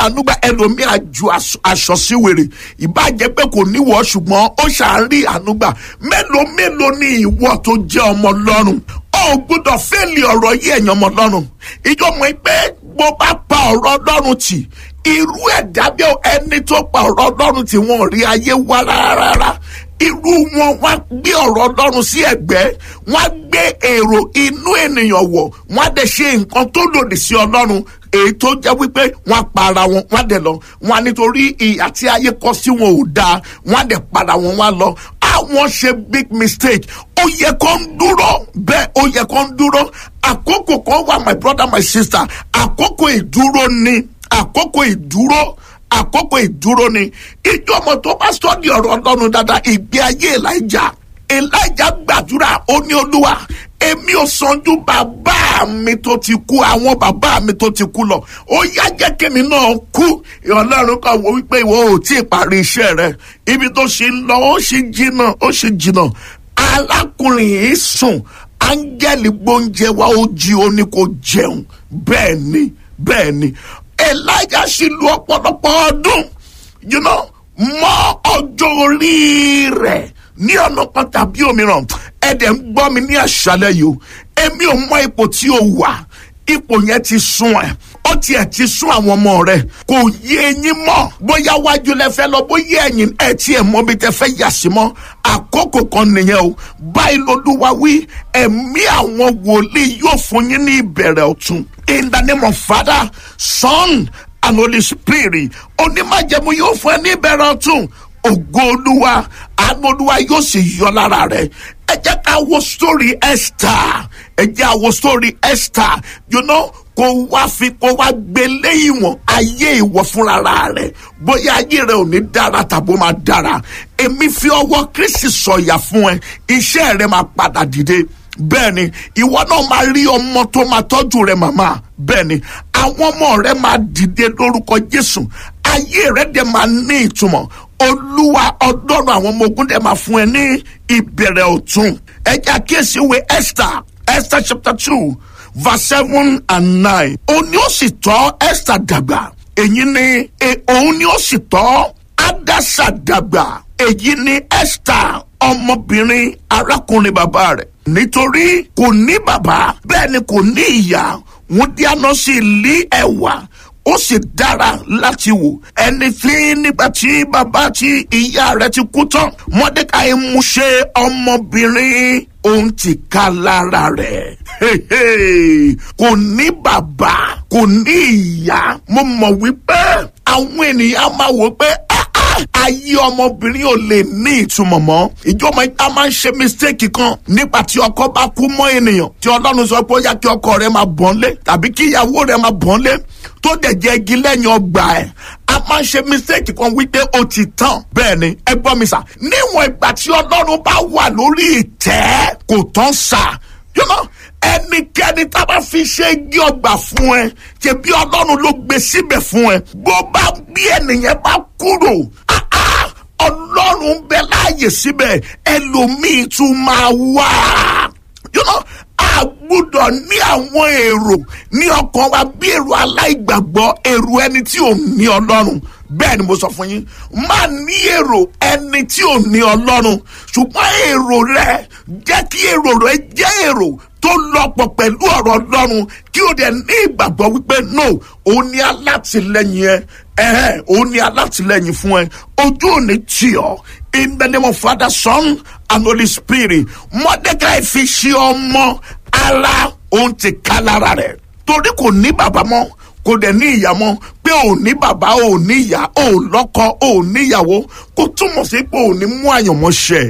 ànúgbà ẹlòmíì àjù aṣọ sí wèrè ìbàjẹ́ pé kò níwọ̀ ṣùgbọ́n ó ṣàárí ànúgbà mélòó mélòó ni ìwọ tó jẹ́ ọmọ lọ́rùn ó gbọ́dọ̀ fẹ́ẹ̀lì ọ̀rọ̀ yìí ẹ̀yàn ọmọ lọ́rùn ìjọ mọ̀ pé bó bá pa ọ̀rọ̀ lọ́rùn tì irú ẹ̀dá bí ẹni tó pa ọ̀rọ̀ lọ́rùn tí wọ́n rí ayé wá rárá irú wọn wá gbé ọ̀rọ̀ ọlọ́run sí ẹ̀gbẹ́ wọ́n gbé èrò inú ènìyàn wọ̀ wọ́n á dẹ̀ ṣe nǹkan tó lòdì sí ọlọ́run èyí tó jẹ́ wípé wọ́n á para wọn wọ́n á dẹ̀ lọ wọ́n á nítorí ìyà tí ayé kọ sí wọn ò dáa wọ́n á dẹ̀ para wọn wọ́n á lọ àwọn ṣe big mistake ó yẹ kó ń dúró bẹ́ẹ̀ ó yẹ kó ń dúró àkókò kan wà my brother my sister àkókò ìdúró ni àkókò ìdúró àkókò ìdúró ni ìjọ ọmọ tó bá sọ́ọ̀dì ọ̀rọ̀ ọlọ́run dáadáa ìgbé ayé elijah elijah gbàdúrà ó ní olúwa èmi ò sanjú bàbá mi tó ti kú àwọn bàbá mi tó ti kú lọ ó yá jẹ́ kémi náà kú ọlọ́run kan wò wípé ìwọ ò tí ì parí iṣẹ́ rẹ ibi tó ṣe ń lọ ó ṣe jìnnà ó ṣe jìnnà alákùnrin yìí sùn áńgẹ́lì gbóúnjẹ wa ó jí ó ní kó jẹun bẹ́ẹ̀ ni bẹ́ẹ̀ ni elijah sì lu ọ̀pọ̀lọpọ̀ ọdún you know, mọ ọjọ́ orí rẹ̀ ní ọ̀nà kan tàbí òmíràn ẹ̀dẹ̀ ń gbọ́ mi ní àṣálẹ̀ yìí o èmi ò mọ ipò tí o wà ipò yẹn ti sún ẹ ó tiẹ̀ ti sún àwọn ọmọ rẹ kò yé eyín mọ́ bóyá wájú lẹ fẹ́ lọ bóyá ẹ̀yìn ẹ̀ tiẹ̀ mọ́ bí tẹ fẹ́ yà sí mọ́ àkókò kan nìyẹn o báyìí lolúwa wí ẹ̀mí àwọn wòlíì yóò fún yín ní ìbẹ̀rẹ̀ ọ̀tun in the name of father son and holy spirit onímọ̀jẹ̀mú yóò fún ẹ ní ìbẹ̀rẹ̀ ọ̀tun ògo olúwa àánú olúwa yóò sì yọ lára rẹ ẹ jẹ́ ká wo story esther ẹ jẹ́ àwo story esther you know kó wá fi kó wá gbé léyìn wọn ayé ìwọ fúnra rẹ bóyá ayé rẹ ò ní dára tàbó máa dára èmi fi ọwọ́ kristi sọ̀yà fún ẹ iṣẹ́ rẹ máa padà dìde bẹ́ẹ̀ ni ìwọ náà máa rí ọmọ tó máa tọ́jú rẹ màmá bẹ́ẹ̀ ni àwọn ọmọ rẹ máa dìde lórúkọ jésù ayé rẹ dẹ̀ máa ní ìtumọ̀ olúwa ọdọ́run àwọn ọmọ ogun dẹ̀ máa fún ẹ ní ìbẹ̀rẹ̀ ọ̀tun ẹja kíyèsí ìwé esther esther chapter two verse seven and nine òun ni ó sì tọ́ esther dàgbà èyí ni òun ni ó sì tọ́ adasa dàgbà èyí ni esther ọmọbìnrin arákùnrin bàbá rẹ̀ nítorí kò ní bàbá bẹ́ẹ̀ ni kò ní ìyá wọ́n dáná sí ilé ẹ̀wà ó sì dára láti wò ẹni tí nígbà tí bàbá tí ìyá rẹ̀ ti kú tán mọ́dékàì mú ṣe ọmọbìnrin òun ti ká lára rẹ̀ kò ní bàbá kò ní ìyá mo mọ̀ wípé àwọn ènìyàn máa wò pé ayé ọmọbìnrin ò lè ní ìtumọ̀ mọ́ ìjọba ìta máa ń ṣe mistake kan nígbà tí ọkọ bá kú mọ́ ènìyàn tí ọlọ́run sọ pé ó yá kí ọkọ rẹ máa bọ́n lé tàbí kí ìyàwó rẹ máa bọ́n lé tó dẹ̀ jẹ́ igi lẹ́yìn ọgbà ẹ̀ a máa ń ṣe mistake kan wípé ó ti tán bẹ́ẹ̀ ni ẹ gbọ́ mi sà níwọ̀n ìgbà tí ọlọ́run bá wà lórí ìtẹ́ kò tán sà you know ẹnikẹ́ni tá a bá fi ṣe igi ọgbà fún ẹ ṣe bí ọlọ́run ló gbé síbẹ̀ fún ẹ bó bá bí ẹnìyẹn bá kúrò ọlọ́run bẹ láàyè síbẹ̀ ẹlòmíì tún máa wá you know a gbúdọ̀ ní àwọn èrò ní ọkàn wa bí èrò aláìgbàgbọ́ èrò ẹni tí ò ní ọlọ́run bẹ́ẹ̀ ni mo sọ fún yín má ní èrò ẹni tí ò ní ọlọ́run ṣùgbọ́n èrò rẹ jẹ́ kí èrò rẹ jẹ́ èrò tó lọ́pọ̀ pẹ̀lú ọ̀rọ̀ ọlọ́run kí o dẹ̀ ní ìgbàgbọ́ wípé no òun ni alátìlẹyìn ẹ ẹ̀hẹ́ òun ni alátìlẹyìn fún ẹ ojú ò ní tì ọ́ in the name of father son and holy spirit mordecai fi ṣe ọmọ ara òun ti ká lára rẹ̀ torí kò ní bàbá mọ́ kò dẹ̀ ní ìyá mọ́ pé ò ní bàbá ò ní ìyá ò lọ́kọ ò níyàwó kò túmọ̀ sí pé ò ní mú àyànmọ́ ṣẹ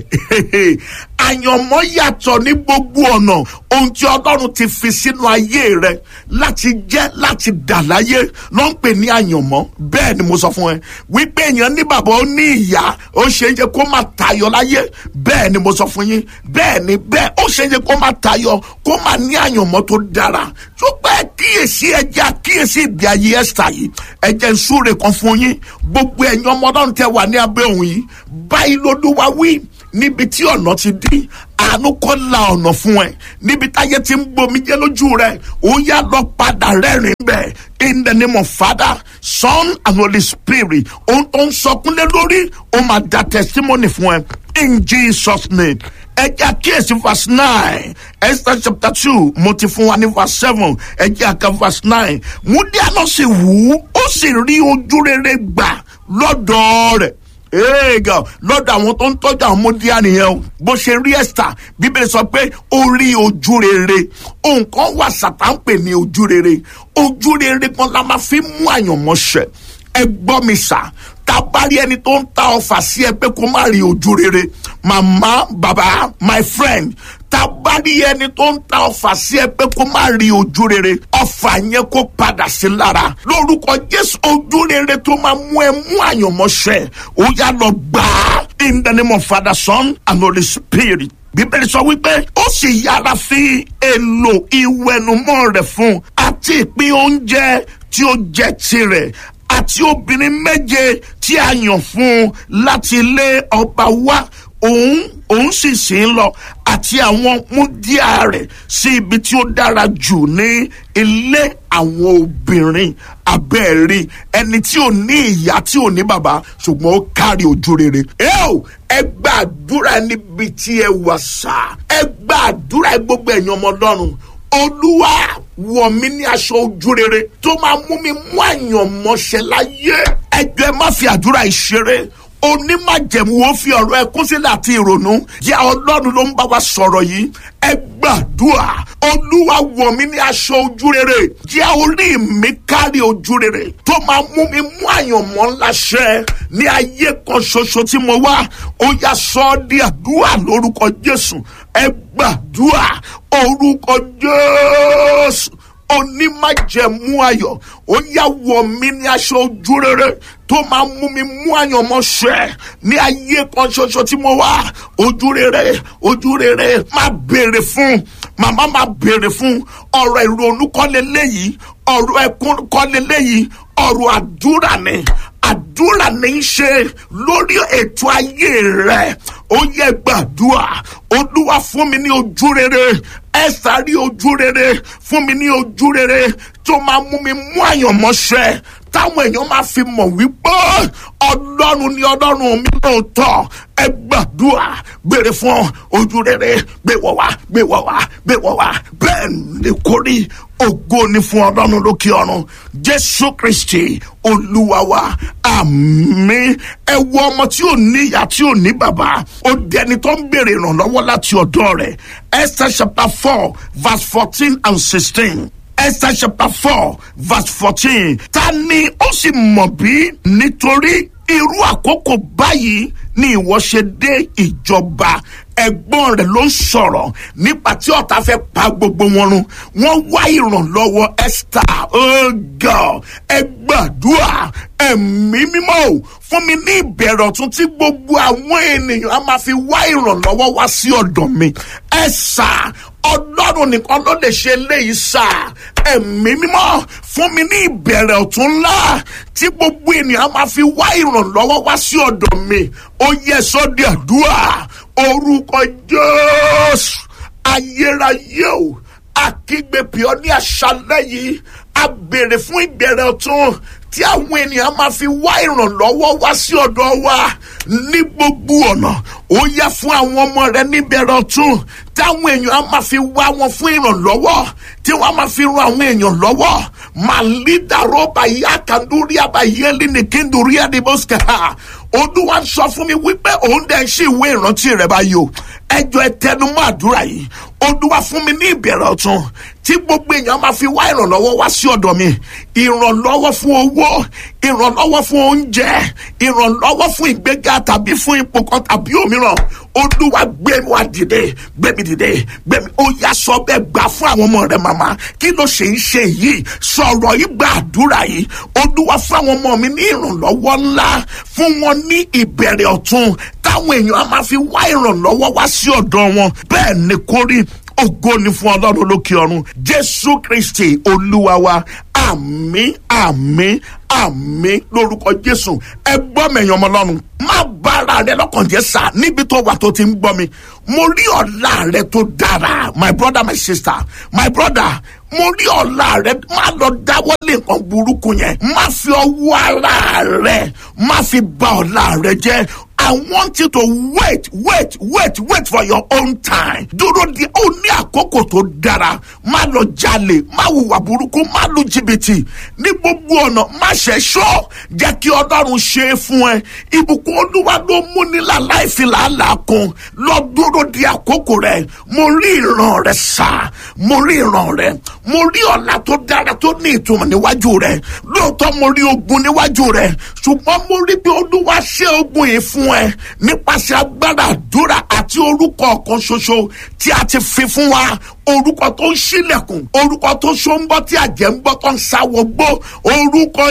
àyànmọ́ yàtọ̀ ní gbogbo ọ̀nà ohun tí ọlọ́run ti fi sínú ayé rẹ láti jẹ́ láti dà láyé ló ń pè ní àyànmọ́ bẹ́ẹ̀ ni mo sọ fún ẹ wípé èèyàn ní bàbá ó ní ìyá ó ṣe é jẹ kó má tayọ láyé bẹ́ẹ̀ ni mo sọ fún yín bẹ́ẹ̀ ni bẹ́ẹ̀ ó ṣe é jẹ kó má tayọ kó má ní àyànmọ́ tó dára tó pẹ́ kíyèsí ẹja kíyèsí ìdí ayé ẹ̀sà yìí ẹ̀jẹ̀ ń súre kan fún yín gbogbo ẹ̀yin ọmọ ọlọ́run tẹ wà ní abẹ́ òun yìí báyìí lolúwa wí níbi tí ọ̀nà ti dí àánú kọ́ la ọ̀nà fún ẹ níbi táyé ti ń gbomi jẹ́ lójú rẹ ó yá lọ padà rẹ́rìn bẹ́ẹ̀ in the name of father son and holy spirit ohun tó ń sọkúnlé lórí ó máa da testimony fún ẹ in jesus name ẹ jẹ́ àkíyèsí verse nine esther chapter two mo ti fún wa ní verse seven ẹ jẹ́ àka verse nine múdíá náà sì wù ú ó sì rí ojú rere gbà lọ́dọ̀ rẹ̀ eega lọ́dọ̀ àwọn tó ń tọ́jú àwọn mọ́díá nìyẹn o bó ṣe rí esther bíbélì sọ pé ó rí ojú rere nǹkan wà sàtà ń pè ní ojú rere ojú rere kan la máa fi mú àyànmọ́ṣẹ́ ẹ gbọ́ mi sà tá a bá rí ẹni tó ń ta ọfà sí ẹ pé kó má rí ojú rere màmá bàbá my friend tá a bá rí ẹni tó ń ta ọfà sí ẹ pé kó má rí ojú rere ọfà yẹn kó padà sí lára lórúkọ jésù ojú rere tó máa mú ẹ mú àyànmọ́ṣẹ́ ó yá lọ gbà á in the name of father son and holy spirit bíbélì sọ wípé ó sì yára fi èlò ìwẹ̀nùmọ́ rẹ̀ fún àti ìpín oúnjẹ tí ó jẹ́ tirẹ̀ àti obìnrin méje tí a yàn fún un láti ilé ọba wá òun òun sì sì ń lọ àti àwọn múdíà rẹ̀ sí ibi tí ó dára jù ní ilé àwọn obìnrin abẹ́ẹ̀rí ẹni tí ò ní ìyá tí ò ní bàbá ṣùgbọ́n ó kárí ojú rere. ẹ ò ẹ gbàdúrà níbi tí ẹ wà sá ẹ gbàdúrà gbogbo ẹ̀yàn ọmọ ọlọ́run olúwa wọ̀ mí ní aṣọ ojú rere tó máa mú mi mú àyànmọ́ṣẹ́ láyé ẹjọ́ ẹ má fi àdúrà ìṣeré onímàjẹ̀mú wo fi ọ̀rọ̀ ẹkún sílẹ̀ àti ìrònú jẹ́ ọlọ́run ló ń bá wa sọ̀rọ̀ yìí ẹ gbàdúrà olúwa wọ̀ mí ní aṣọ ojú rere jẹ́ orí mi kárí ojú rere tó máa mú mi mú àyànmọ́ ńlá ṣẹ ní ayé kan ṣoṣo tí mo wá ó yá sọ ọ́ di àdúrà lórúkọ jésù ẹ gbàdúrà orúkọ jésù onímájẹ̀mú ayọ̀ ó yá wọ̀ mí ní aṣọ ojú rere tó máa mú mi mú àyànmọ́ ṣẹ ní ayé kan ṣoṣo tí mo wá ojú rere ojú rere má béèrè fún màmá má béèrè fún ọ̀rọ̀ ìrònú kọ́lé léyìí ọ̀rọ̀ ẹkún kọ́lé léyìí ọ̀rọ̀ àdúrà ni àdúrà ní í ṣe lórí ètò ayé rẹ ó yẹ gbàdúrà olúwa fún mi ní ojú rere ẹ sáré ojú rere fún mi ní ojú rere tó máa mú mi mú àyànmọ́ṣẹ́ táwọn èèyàn máa fi mọ̀ wípé ọlọ́run ni ọlọ́run mi lóòótọ́ ẹ gbàdúrà béèrè fún ojú rere gbé wọ̀ wá gbé wọ̀ wá gbé wọ̀ wá bẹ́ẹ̀ ni kò rí ògo ni fún ọlọ́run lókè ọ̀run jésù kristi olúwa wa àmín ẹ wo ọmọ tí ò ní ìyá tí ò ní bàbá ó dẹni tó ń béèrè ìrànlọ́wọ́ láti ọ̀dọ́ rẹ̀ esther chapter four verse fourteen and sixteen. Esther chapter four verse fourteen. Ta ni ó sì mọ̀ bí nítorí irú àkókò báyìí ni ìwọ ṣe dé ìjọba ẹ̀gbọ́n rẹ̀ ló ń sọ̀rọ̀ nípa tí ọ̀tá fẹ́ pa gbogbo wọn run wọ́n wá ìrànlọ́wọ́ Esther oh God ẹ gbàdúrà ẹ̀mí mímọ́ o fún mi ní ìbẹ̀rẹ̀ ọ̀tún tí gbogbo àwọn ènìyàn á máa fi wá ìrànlọ́wọ́ wá sí ọ̀dọ̀ mi ẹ sà ọlọ́run nìkan ló lè ṣe léyìí sà ẹ̀mí mímọ́ fún mi ní ìbẹ̀rẹ̀ ọ̀tún ńlá tí gbogbo ènìyàn á máa fi wá ìrànlọ́wọ́ wá sí ọ̀dọ̀ mi ó yẹ sọ́dí àdúrà orúkọ jésù ayérayé o akígbèpè ọ ní àṣálẹ́ yìí a béèrè fún ìbẹ̀rẹ̀ ọ̀tún tí àwọn ènìyàn máa fi wá ìrànlọ́wọ́ wá sí ọ̀dọ̀ wa ní gbogbo ọ̀nà ó yá fún àwọn ọmọ rẹ níbẹ̀rẹ̀ ọ̀tún táwọn èèyàn máa fi wá wọn fún ìrànlọ́wọ́ tí wọ́n máa fi ran àwọn èèyàn lọ́wọ́ màlídàrọ́ bàyí àkàndúrí àbàyí ẹlẹ́nìkíndùrí àdìbòsíkà olúwa ń sọ fún mi wípé òun dẹ̀ ń ṣe ìwé ìrántí rẹ̀ báyìí o ẹjọ́ ẹ tẹnumọ́ àdúrà yìí olúwa fún mi ní ìbẹ̀rẹ̀ ọ̀tún tí gbogbo èèyàn máa fi wá ìrànlọ́wọ́ wá sí ọ̀dọ̀ mi ìrànlọ́wọ́ fún owó ìrànlọ́wọ́ fún oúnjẹ ìrànlọ́wọ́ fún ìgbéga tàbí fún ipò kan tàbí òmíràn olúwa gbé wa dìde gbé mi dìde gbé mi ó yá sọ bẹ́ẹ̀ gbà fún àwọn ọmọ rẹ màmá kí ló ṣe ń ṣe yìí sọ̀rọ̀ yìí gba àdúrà yìí olúwa fún àwọn ọmọ mi ní ìrànlọ́wọ́ ńlá fún wọn ní ìbẹ̀rẹ̀ ọ̀tún táwọn èèyàn á máa fi wá ìrànlọ́wọ́ wá sí ọ̀dọ̀ wọn bẹ́ẹ̀ ni kórí ògo ni fún ọlọ́run lókè ọ̀run jésù kristi olúwa wa àmín àmín àmín lórúkọ jésù ẹ gbọ́ mẹ̀yàn ọmọ ọlọ́run má bára bà rẹ lọ́kàn jẹ́ sà níbi tó wà tó ti ń gbọ́ mi mo rí ọ̀la rẹ tó dára my brother my sister my brother mo rí ọ̀la rẹ má lọ dáwọ́lé nǹkan burúkú yẹn má fi ọwọ́ ara rẹ má fi bà ọ̀la rẹ jẹ́ I want you to wait, wait, wait, wait for your own time. Dúró di ó ní àkókò tó dára. Má lọ jalè, má hùwà burúkú, má lu jìbìtì. Ní gbogbo ọ̀nà, má ṣe ṣọ́. Jẹ́ kí Ọlọ́run ṣe é fún ẹ. Ìbùkún Olúwa ló mú nílà láìfi làálàá kun. Lọ dúró di àkókò rẹ̀. Mo rí ìran rẹ̀ sá. Mo rí ìran rẹ̀. Mo rí ọ̀la tó dára tó ní ìtumọ̀ níwájú rẹ̀. Lóòótọ́ mo rí ogun níwájú rẹ̀. Ṣùgbọ́n mo rí bí Olúwa ṣe ogun yìí fún ẹ nípasẹ̀ agbára àdúrà àti orúkọ ọ̀kan ṣoṣo tí a ti fi fún wa orúkọ tó ń ṣílẹ̀kùn orúkọ tó ṣó ń bọ́ tí àjẹ́ ń bọ́ tó ń sáwọ́ gbó orúkọ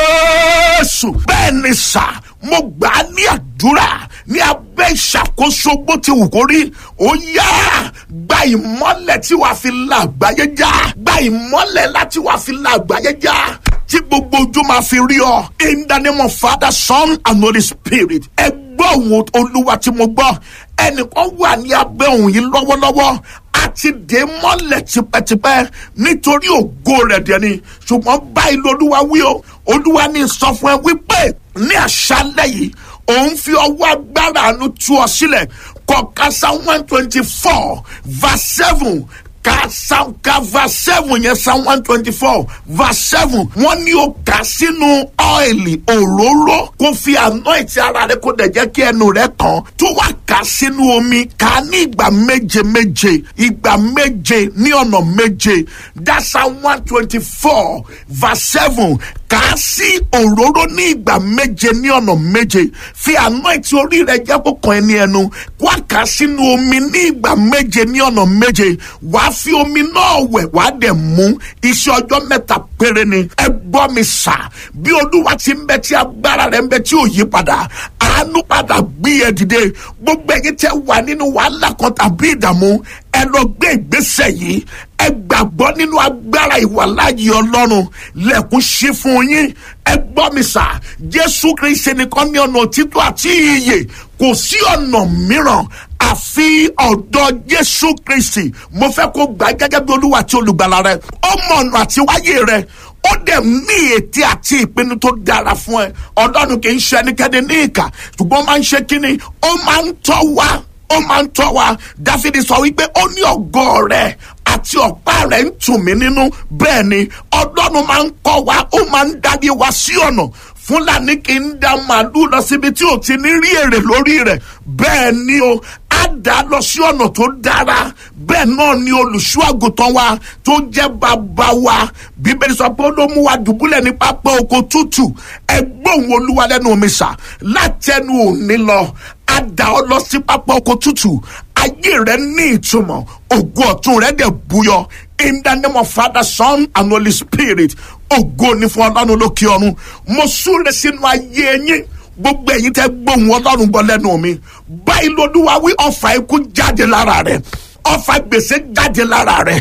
Jésù bẹ́ẹ̀ ni sà mo gbà á ní àdúrà ní abẹ́ ìṣàkóso bó ti wù kó rí ó yá gba ìmọ́lẹ̀ tí wàá fi la àgbáyé já gba ìmọ́lẹ̀ láti wàá fi la àgbáyé já tí gbogbo ojú máa fi rí ọ in the name of Father Son and Holy Spirit ẹ gbọ́ òun olúwa tí mo gbọ́ ẹnìkan wà ní abẹ́ òun yìí lọ́wọ́lọ́wọ́ a ti dé mọ́lẹ̀ tipẹ́tipẹ́ nítorí ògo rẹ̀ dẹ̀ ni ṣùgbọ́n báyìí lolúwa wí o olúwa ní sọ fún ẹ wípé ní àṣálẹ́ yìí òun fi ọwọ́ agbára àánú tú ọ sílẹ̀ kọ̀ọ̀kan Psalm one twenty four verse seven ka psalm ka verse seven yẹn psalm one twenty four verse seven wọ́n ní o kà sínú ọ́ìlì òróró kó fi anoint ara rẹ kó dẹ̀ jẹ́ kí ẹnu rẹ kàn tó wà kà sínú omi kà ní ìgbà méje méje ìgbà méje ní ọ̀nà méje that psalm one twenty four verse seven kà á sí òróró ní ìgbà méje ní ọ̀nà méje fi anoint orí rẹ jẹ́ kó kàn ẹni ẹnu wá kà á sínú omi ní ìgbà méje ní ọ̀nà méje wàá fi omi náà wẹ̀ wàá dẹ̀ mú iṣẹ́ ọjọ́ mẹ́ta péré ni ẹ gbọ́ mi sà bí olúwa ti ń bẹ tí agbára rẹ̀ ń bẹ tí ò yí padà àánú padà gbé ẹ dìde gbogbo ẹ̀yin tẹ́ wà nínú wàhálà kan tàbí ìdààmú ẹ lọ gbé ìgbésẹ̀ yìí ẹ gbàgbọ́ nínú agbára ìwàláyé ọlọ́run lẹ́kùn ṣí fún yín ẹ gbọ́ mi sà jésù kristi nìkan ní ọ̀nà òtítọ́ àti ìyè kò sí ọ̀nà mìíràn àfi ọ̀dọ̀ jésù kristi mo fẹ́ kó gbà gẹ́gẹ́ bí olúwa àti olùgbàlà rẹ ó mọ ọ̀nà àti wáyé rẹ ó dẹ̀ ní ète àti ìpinnu tó dára fún ẹ ọlọ́run kì í ṣe ẹnikẹ́ni ní ìkà ṣùgbọ́n ó máa ń ṣe kínní ó máa ń tọ́ wa ó máa ń tọ́ wa dáfídì sọ wípé ó ní ọ̀gọ́ rẹ̀ àti ọ̀pá rẹ̀ ń tù mí nínú bẹ́ẹ̀ ni ọlọ́run máa ń kọ́ wa ó máa ń dábí wa sí ọ̀nà fúlàní kì í da màálù lọ síbi tí ò ti ní rí èrè lórí rẹ̀ bẹ́ẹ̀ ni o á dá lọ sí ọ̀nà tó dára bẹ́ẹ̀ náà ni olùṣọ́ àgùntàn wa tó jẹ́ bàbá wa bíbélì sọ pé ó ló mú wa dùbúlẹ̀ ní pápá oko tútù ẹ gbóhùn olúwa lẹ́nu mi sà látẹnu òní lọ á dá ọ lọ sí pápá oko tútù ayé rẹ ní ìtumọ̀ ògo ọ̀tun rẹ dẹ̀ búyọ in the name of Father Son and Holy Spirit ògo ni fún ọlọ́run lókè ọ̀run mo súre sínú ayé yín gbogbo ẹ̀yin tẹ́ gbóhùn ọlọ́run gbọ́ lẹ́nu mi báyìí lolúwa wí ọfà ikú jáde lára rẹ ọfà gbèsè jáde lára rẹ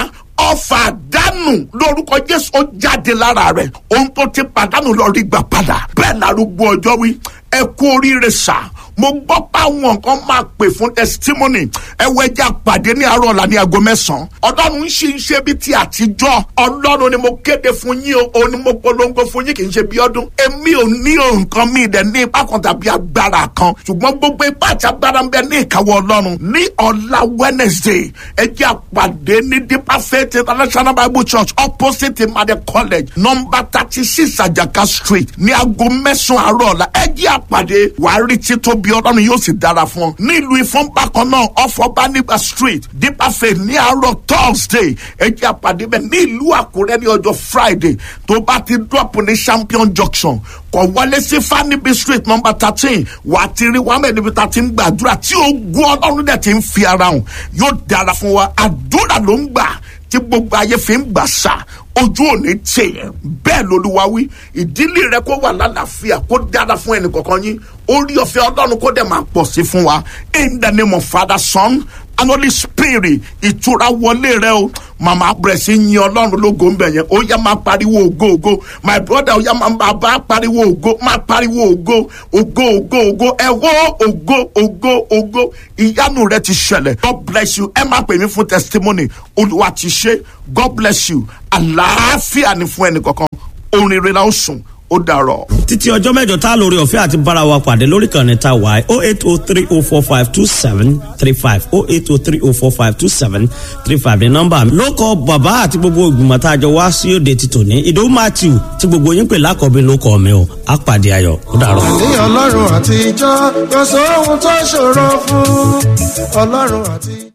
ọfà àdánù lórúkọ jésù ó jáde lára rẹ ohun tó ti pàdánù lọ rí gbà padà bẹ́ẹ̀ lárúgbó ọjọ́ wí ẹ kú oríire sáà mo gbọ́ pé àwọn nǹkan máa pè fún testimony ẹwọ́ ẹja pàdé ní àárọ̀ ọ̀la ní aago mẹ́sàn-án ọlọ́run ṣì ń ṣe bí ti àtijọ́ ọlọ́run ni mo kéde fún yín o òun ni mo polongo fún yín kì í ṣe bí ọdún èmi ò ní nǹkan mi dẹ̀ ní ipá kan tàbí agbára kan ṣùgbọ́n gbogbo ipá àti agbára ń bẹ ní ìkáwọ́ ọlọ́run ní ọ̀la Wednesday ẹja pàdé ní Deeper Faith International Bible Church opposite Imade College number thirty six Ajaka Street ní aago mẹ́sàn-án àárọ̀ ọ̀la ẹja pàdé wàá rí tító bí ọlọ́run yóò sì dára fún ọ. nílùú ìfọ́n bákan náà ọ̀fọ̀ba nígbà street Deeper Faith ní àárọ̀ thursday ẹjẹ́ àpàdé bẹ́ẹ̀ ní ìlú àkúrẹ́ ní ọjọ́ friday tó bá ti drop ní champion junction kọ̀ wọlé sí fanibi street number thirteen wà á ti rí wàmẹ̀ níbi tá a ti ń gbàdúrà tí ogun ọlọ́run dẹ̀ ti ń fi ara hàn yóò dára fún wa àdúrà ló ń gbà tí gbogbo ayé fi ń gbà sá ojú òní tiẹ̀ bẹ́ẹ̀ lolúwa wí ìdílé rẹ kó wà lálàáfíà kó dára fún ẹnì kọ̀ọ̀kan yín orí ọ̀fẹ́ ọlọ́run kó dẹ̀ máa pọ̀ sí fún wa in the name of father son and holy spirit ìtura wọlé rẹ o màmá bẹ̀rẹ̀ sí yin ọlọ́run lógo ń bẹ̀ yẹn ó yá máa pariwo ògo ògo my brother ó yá máa bàbá pariwo ògo máa pariwo ògo ògo ògo ògo ẹ wó ògo ògo ògo ìyanu rẹ ti ṣẹlẹ̀ god bless you ẹ máa pè mí fún testimony olúwa ti ṣe god bless you àlàáfíà ni fún ẹnì kankan orin rere la ó sùn ó dàrọ. títí ọjọ́ mẹ́jọ tá a lórí ọ̀fẹ́ àti bára wa pàdé lórí kan ní ta wá o eight o three o four five two seven three five o eight o three o four five two seven three five ní nọ́mbà mi. ló kọ bàbá àti gbogbo ìgbìmọ̀ tá a jọ wá sí òde ti tòní ìdòwú matthew tí gbogbo yín pè lákọ̀ọ́bí ló kọ́ mi o á pàdé ayọ̀ ó dàrọ. ní ọlọ́run àtijọ́ kò sóhun tó ṣòro fún ọlọ́run àtijọ́.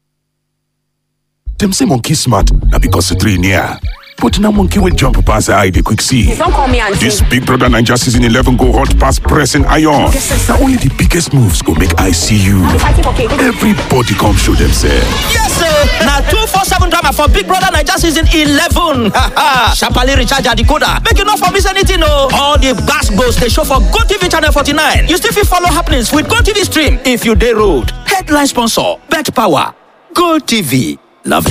Dem say monkey smart na because the three near. But now monkey will jump past the eye they quick see. Don't call me auntie. This Big Brother Ninja season 11 go hot past pressing iron. Now only the biggest moves go make I see you. fighting for cake. Everybody come show themselves. Yes, sir. Now two four seven drama for Big Brother Niger season eleven. Sharply recharge your decoder. Make you not for miss anything, no. All the gas goes they show for Go TV channel forty nine. You still fit follow happenings with Go TV stream if you day road. Headline sponsor: Bet Power. Go TV. Love.